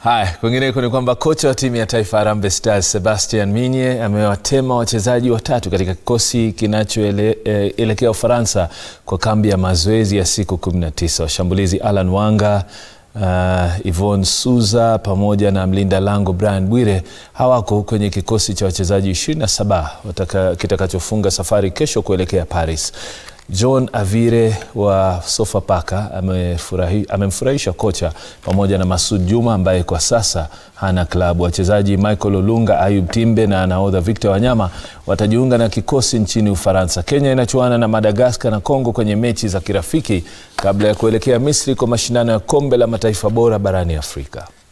Haya, kwingineko ni kwamba kocha wa timu ya taifa Harambee Stars Sebastian Minye amewatema wachezaji watatu katika kikosi kinachoelekea Ufaransa kwa kambi ya mazoezi ya siku 19. Washambulizi Alan Wanga uh, Yvonne pamoja na mlinda lango Brian Bwire hawako kwenye kikosi cha wachezaji 27 kitakachofunga safari kesho kuelekea Paris. John Avire wa Sofapaka amemfurahisha kocha pamoja na Masud Juma ambaye kwa sasa hana klabu. Wachezaji Michael Olunga, Ayub Timbe na nahodha Victor Wanyama watajiunga na kikosi nchini Ufaransa. Kenya inachuana na Madagaskar na Kongo kwenye mechi za kirafiki kabla ya kuelekea Misri kwa mashindano ya kombe la mataifa bora barani Afrika.